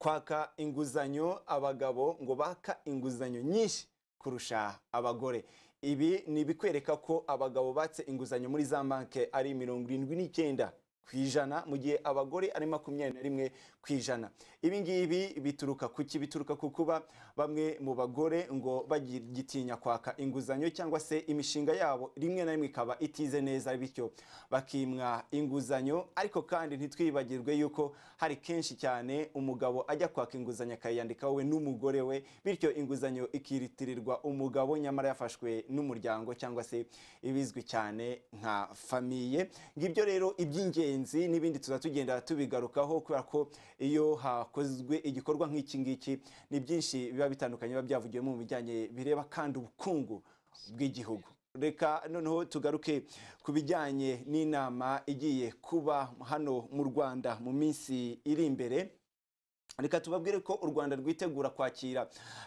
kwaka inguzanyo abagabo ngo baka inguzanyo nyinshi kurusha abagore ibi ni ibikwereka ko abagabo batse inguzanyo muri za banki ari mirongo irindwi n'icyenda ku ijana mu gihe abagore ari makumyabiri na rimwe ku ijana ibi ngibi bituruka ku ki bituruka ku kuba bamwe mu bagore ngo bagitinya kwaka inguzanyo cyangwa se imishinga yabo rimwe na rimwe ikaba itize neza bityo bakimwa inguzanyo ariko kandi ntitwibagirwe yuko hari kenshi cyane umugabo ajya kwaka inguzanyo akayiyandikaho we n'umugore we bityo inguzanyo ikiritirirwa umugabo nyamara yafashwe n'umuryango cyangwa se ibizwi cyane nka famiye ngibyo rero iby'ingenzi n'ibindi tuzaba tugenda tubigarukaho kubera ko iyo hakozwe igikorwa nk'iki ngiki ni byinshi biba bitandukanye biba byavugiwemo mu bijyanye bireba kandi ubukungu bw'igihugu reka noneho tugaruke ku bijyanye n'inama igiye kuba hano mu rwanda mu minsi iri imbere reka tubabwire ko u rwanda rwitegura kwakira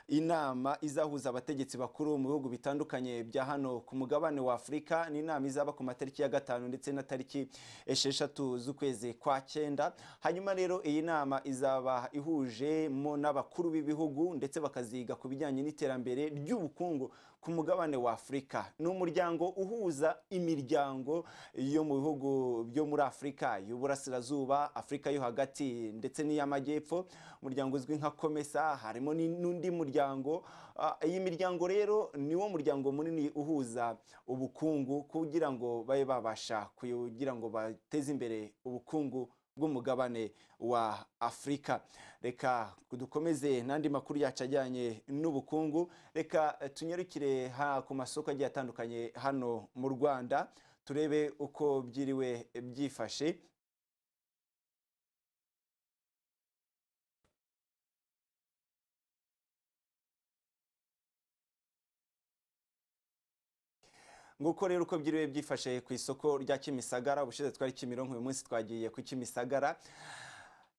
inama izahuza abategetsi bakuru mu bihugu bitandukanye bya hano ku mugabane wa afurika ni inama izaba ku matariki ya gatanu ndetse na tariki esheshatu z'ukwezi kwa cyenda hanyuma rero iyi nama izaba ihujemo n'abakuru b'ibihugu ndetse bakaziga ku bijyanye n'iterambere ry'ubukungu ku mugabane wa afurika ni umuryango uhuza imiryango yo mu bihugu byo muri afurika y'uburasirazuba afurika yo hagati ndetse n'iy'amajyepfo umuryango uzwi nka komesa harimo ni- n'undi muryango Ah, iyi miryango rero niwo muryango munini uhuza ubukungu kugira ngo babe babasha kugira ngo bateze imbere ubukungu bw'umugabane wa afurika reka dukomeze n'andi makuru yacu ajyanye n'ubukungu reka eh, tunyarukire ha ku masoko agiye atandukanye hano mu rwanda turebe uko byiriwe byifashe nguko rero uko byiriwe byifashe ku isoko rya kimisagara ubushize twari kimironko uyu munsi twagiye ku kimisagara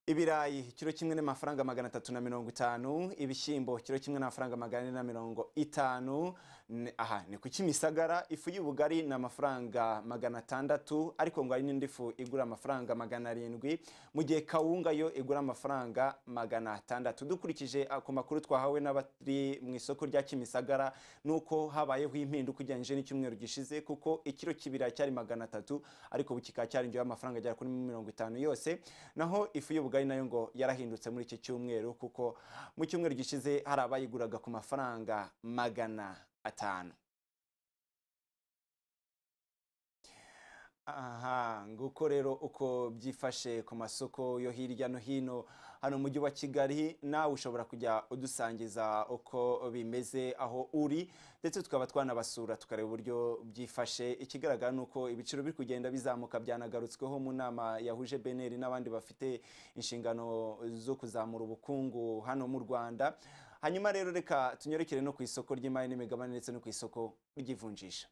ibirayi kiro kimwe n'amafaranga magana atatu na mirongo itanu ibishyimbo kiro kimwe n'amafaranga magana ane na mirongo itanu Ni- aha ni ku kimisagara ifu y'ubugari ni amafaranga magana atandatu ariko ngo hari n'indi fu igura amafaranga magana arindwi mu gihe kawunga yo igura amafaranga magana atandatu dukurikije ah, ku makuru twahawe n'abari mu isoko rya kimisagara ni uko habayeho impinduka ugereranyije n'icyumweru gishize kuko ikiro cy'ibirayi cyari magana atatu ariko ubu kikaba cyarinjiyeho amafaranga agera kuri mirongo itanu yose naho ifu y'ubugari nayo ngo yarahindutse muri iki cyumweru kuko mu cyumweru gishize hari abayiguraga ku mafaranga magana atanu aha nguko rero uko byifashe ku masoko yo hirya no hino hano mu mujyi wa kigali nawe ushobora kujya udusangiza uko bimeze aho uri ndetse tukaba twanabasura tukareba uburyo byifashe ikigaragara ni uko ibiciro biri kugenda bizamuka byanagarutsweho mu nama yahuje beneri n'abandi bafite inshingano zo kuzamura ubukungu hano mu rwanda hanyuma rero reka tunyerekere no ku isoko ry'imari n'imigabane ndetse no ku isoko ry'ivunjisha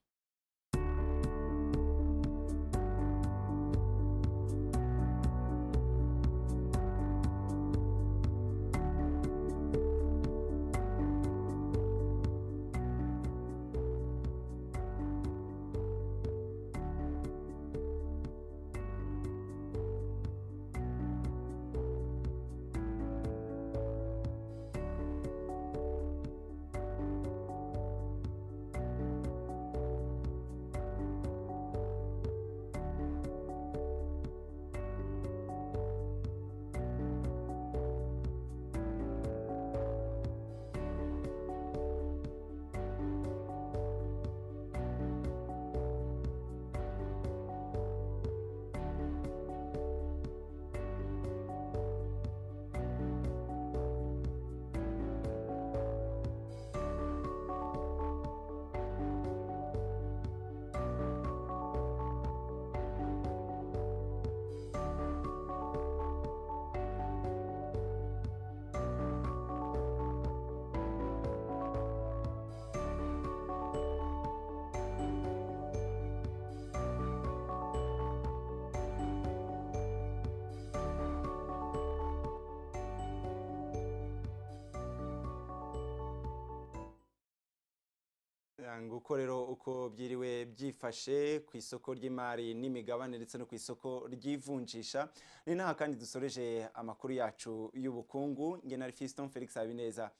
nguko rero uko byiriwe byifashe ku isoko ry'imari n'imigabane ndetse no ku isoko ry'ivunjisha ni naha kandi dusoreje amakuru yacu y'ubukungu nge na Fiston Felix Habineza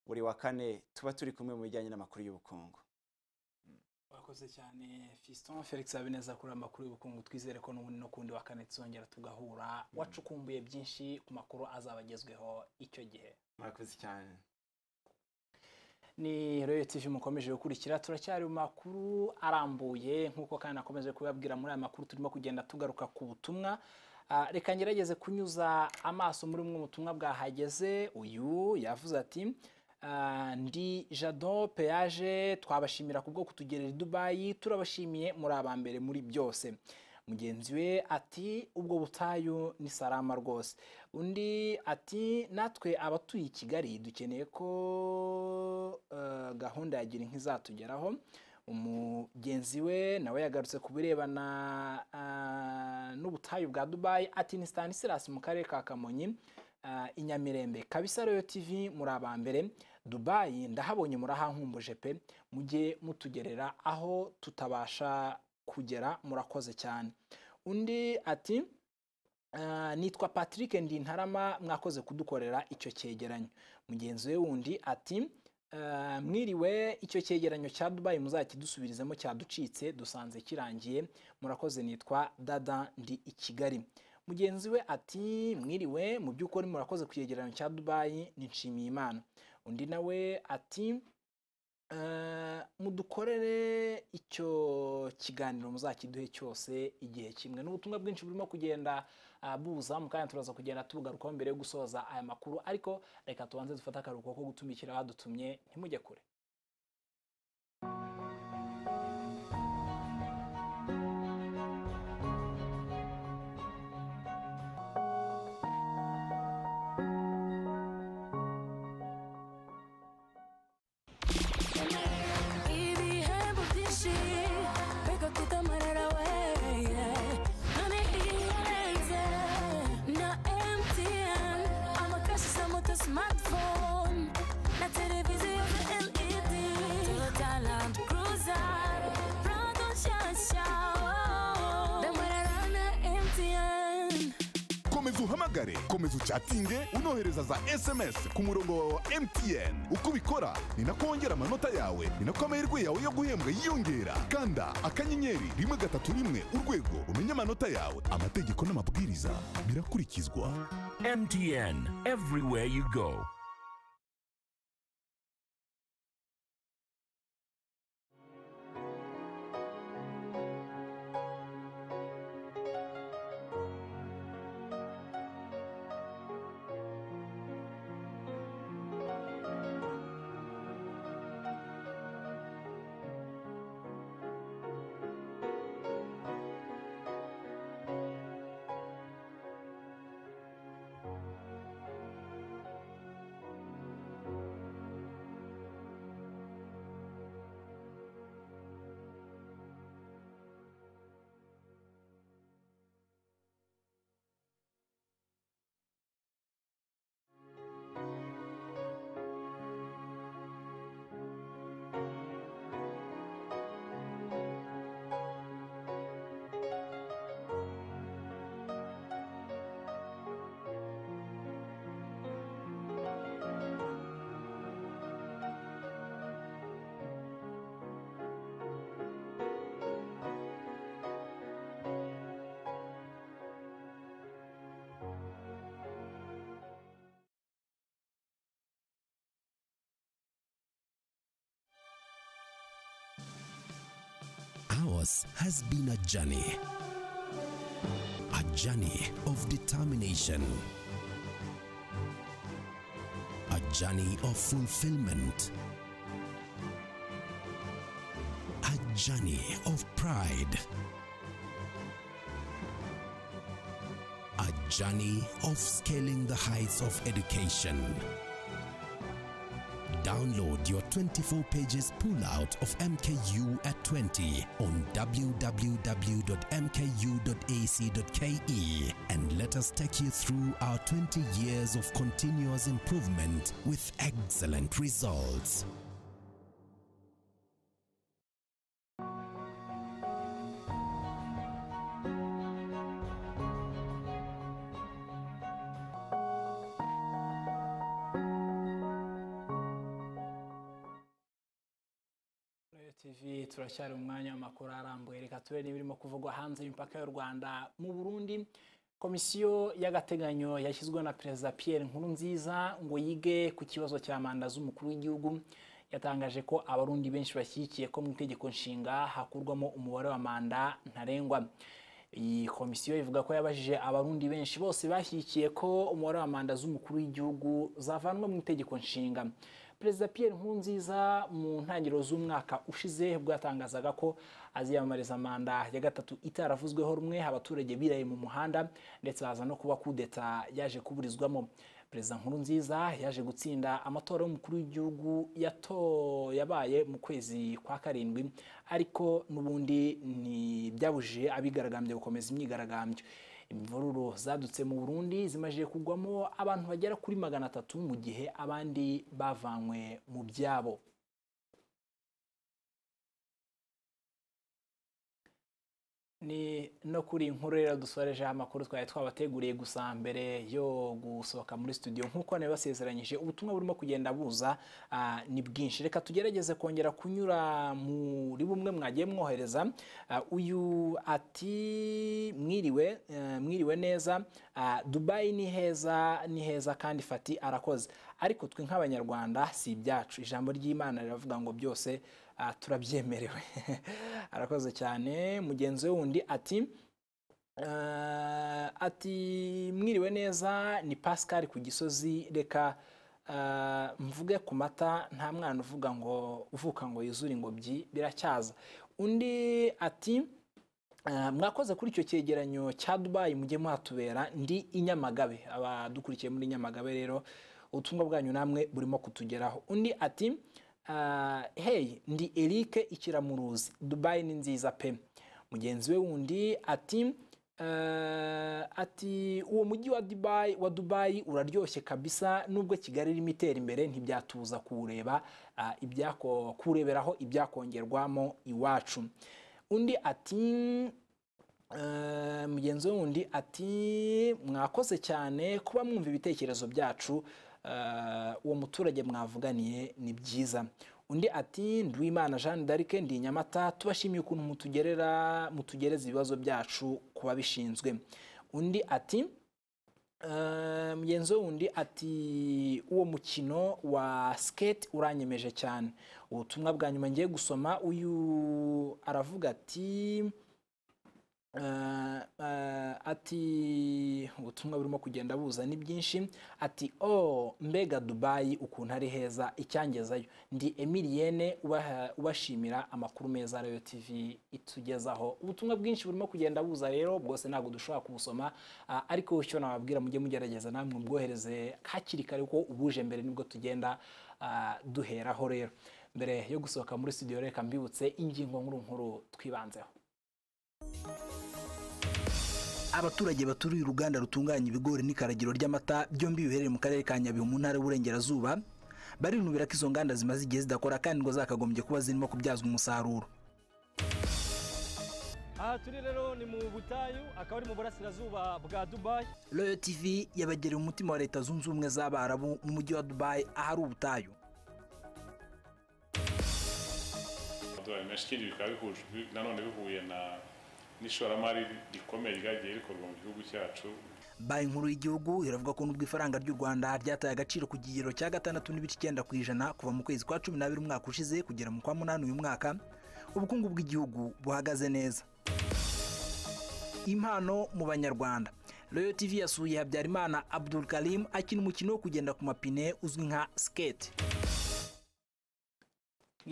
buri wa kane tuba turi kumwe mu bijyanye n'amakuru y'ubukungu wakoze cyane Fiston Felix Habineza kuri amakuru y'ubukungu twizere ko n'ubundi no kundi wa kane tuzongera tugahura wacukumbuye byinshi ku makuru azaba agezweho icyo gihe murakoze cyane ni rero TV mukomeje gukurikira turacyari mu makuru arambuye nk'uko kandi nakomeje kubabwira muri aya makuru turimo kugenda tugaruka ku butumwa reka ngerageze kunyuza amaso muri bumwe butumwa bwahageze uyu yavuze ati ndi jado peyaje twabashimira ku bwo kutugerera i dubayi turabashimiye muri aba mbere muri byose mugenzi we ati ubwo butayu ni sarama rwose undi ati natwe abatuye i kigali dukeneye ko gahunda ya gira nk'izatugeraho umugenzi we nawe yagarutse ku birebana n'ubutayu bwa dubayi ati ni stanislas mu karere ka kamonyi i nyamirembe kabisa rero tv muri aba mbere dubayi ndahabonye murahankumbuje pe mujye mutugerera aho tutabasha kugera murakoze cyane undi ati nitwa patrick ndintarama mwakoze kudukorera icyo cyegeranyo mugenzi we wundi ati mwiriwe icyo cyegeranyo cya dubayi muzakidusubirizemo cyaducitse dusanze kirangiye murakoze nitwa dada ndi i kigali mugenzi we ati mwiriwe mu by'ukuri murakoze ku cyegeranyo cya dubayi nshimiye imana undi nawe ati mudukorere icyo kiganiro muzakiduhe cyose igihe kimwe n'ubutumwa bwinshi burimo kugenda buza mu kanya turaza kugenda tubugarukaho mbere yo gusoza aya makuru ariko reka tubanze dufate akaruhuko ko gutumikira abadutumye ntimujye kure uhamagare komeza ucatinge unohereza za sms ku murongo wawe wa mtn uko ubikora ni nako wongera amanota yawe ni nako amahirwe yawe yo guhembwa yiyongera kanda akanyenyeri rimwe gatatu rimwe urwego umenye amanota yawe amategeko n'amabwiriza birakurikizwa mtn everywhere you go ours has been a journey. A journey of determination. A journey of fulfillment. A journey of pride. A journey of scaling the heights of education. Download your 24 pages pullout of MKU at 20 on www.mku.ac.ke and let us take you through our 20 years of continuous improvement with excellent results. tv turacyari mu mwanya w'amakuru arambuye reka turebe n'ibirimo kuvugwa hanze y'imipaka y'u rwanda mu burundi komisiyo y'agateganyo yashyizweho na perezida pierre nkurunziza ngo yige ku kibazo cya manda z'umukuru w'igihugu yatangaje ko abarundi benshi bashyigikiye ko mu itegeko nshinga hakurwamo umubare wa manda ntarengwa iyi komisiyo ivuga ko yabajije abarundi benshi bose bashyigikiye ko umubare wa manda z'umukuru w'igihugu zavanwa mu itegeko nshinga perezida Pierre nkurunziza mu ntangiriro z'umwaka ushize ubwo yatangazaga ko aziyamamariza manda ya gatatu itaravuzweho rumwe abaturage biraye mu muhanda ndetse baza no kuba kudeta yaje kuburizwamo perezida nkurunziza yaje gutsinda amatora y'umukuru w'igihugu yabaye mu kwezi kwa karindwi ariko n'ubundi ntibyabujije abigaragambya gukomeza imyigaragambyo imvururu zadutse mu burundi zimaze kugwamo abantu bagera kuri magana atatu mu gihe abandi bavanywe mu byabo ni no kuri inkuru rero dusoreje amakuru twari twabateguriye gusa mbere yo gusohoka muri studio nk'uko nawe basezeranyije ubutumwa burimo kugenda buza ni bwinshi reka tugerageze kongera kunyura muri bumwe mwagiye mwohereza uyu ati mwiriwe mwiriwe neza dubayi ni heza ni heza kandi fati arakoze ariko twe nk'abanyarwanda si ibyacu ijambo ry'imana riravuga ngo byose turabyemerewe arakoze cyane mugenzi we wundi ati ati mwiriwe neza ni pascal ku gisozi reka mvuge ku mata nta mwana uvuga ngo uvuka ngo yuzure ingobyi biracyaza undi ati mwakoze kuri icyo cyegeranyo cya dubayi mujye muhatubera ndi inyamagabe abadukurikiye muri nyamagabe rero ubutumwa bwanyu namwe burimo kutugeraho undi ati hey ndi Eric ikiramuruzi dubayi ni nziza pe mugenzi we wundi ati ati uwo mujyi wa dubayi wa dubayi uraryoshye kabisa nubwo kigali irimo itera imbere ntibyatuza kuwureba kuwureberaho ibyakongerwamo iwacu undi ati mugenzi we wundi ati mwakoze cyane kuba mwumva ibitekerezo byacu uwo muturage mwavuganiye ni byiza undi ati ndwimana jeanne d'arc ndi nyamata tubashimiye ukuntu mutugerera mutugereza ibibazo byacu ku babishinzwe undi ati mugenzi we wundi ati uwo mukino wa skate uranyemeje cyane ubutumwa bwa nyuma ngiye gusoma uyu aravuga ati ati ubutumwa burimo kugenda buza ni byinshi ati o mbega dubayi ukuntu ari heza icyangezayo ndi emiliyene ubashimira amakuru meza radiyo tv itugezaho ubutumwa bwinshi burimo kugenda buza rero bwose ntabwo dushobora kubusoma ariko icyo nababwira mujye mugerageza namwe mubwohereze hakiri kare kuko ubuje mbere nibwo tugenda duheraho rero mbere yo gusohoka muri studio reka mbibutse ingingo nkuru twibanzeho abaturage baturiye uruganda rutunganya ibigori n'ikaragiro ry'amata byombi biherereye mu karere ka nyabihu mu ntara y'uburengerazuba barinubira ko izo nganda zimaze igihe zidakora kandi ngo zakagombye kuba zirimo kubyazwa umusaruro aha turi rero ni mu butayu akaba ari mu burasirazuba bwa dubayi royo tv yabagereye umutima wa leta zunze ubumwe z'abarabu mu mujyi wa dubayi ahari ubutayu amadolari menshi ikindi bikaba nanone bihuye na n'ishoramari rikomeye ryagiye rikorwa mu gihugu cyacu banki nkuru y'igihugu iravuga ko nubwo ifaranga ry'u rwanda ryataye agaciro ku kigero cya gatandatu n'ibice icyenda ku ijana kuva mu kwezi kwa cumi n'abiri umwaka ushize kugera mu kwa munani uyu mwaka ubukungu bw'igihugu buhagaze neza impano mu banyarwanda royo tv yasuye habyarimana abdul karim akina umukino wo kugenda ku mapine uzwi nka skate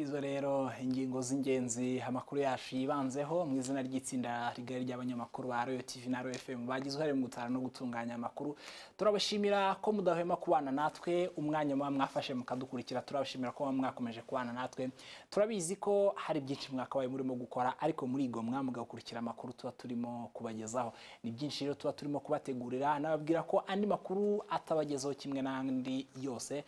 izo rero ingingo z'ingenzi amakuru yacu yibanzeho mu izina ry'itsinda rigari ry'abanyamakuru ba royo tv na royo fm bagize uruhare mu gutara no gutunganya amakuru turabashimira ko mudahwema kubana natwe umwanya muba mwafashe mukadukurikira turabashimira ko mwakomeje kubana natwe turabizi ko hari byinshi mwakabaye murimo gukora ariko muri igomwa mugakurikira amakuru tuba turimo kubagezaho ni byinshi rero tuba turimo kubategurira nababwira ko andi makuru atabagezaho kimwe n'andi yose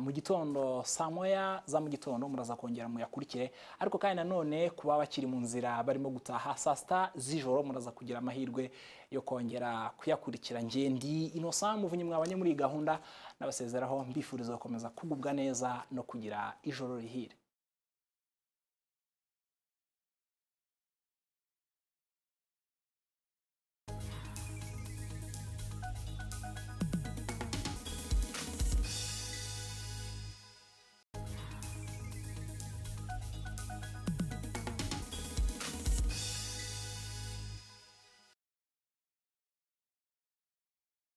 mu gitondo saa moya za mu gitondo muraza kongera muyakurikire ariko kandi nanone kuba bakiri mu nzira barimo gutaha saa sita z'ijoro muraza kugira amahirwe yo kongera kuyakurikira ngende inosa muvunyi mwabanye muri iyi gahunda n'abasezeraho mbifuriza gukomeza kugubwa neza no kugira ijoro rihire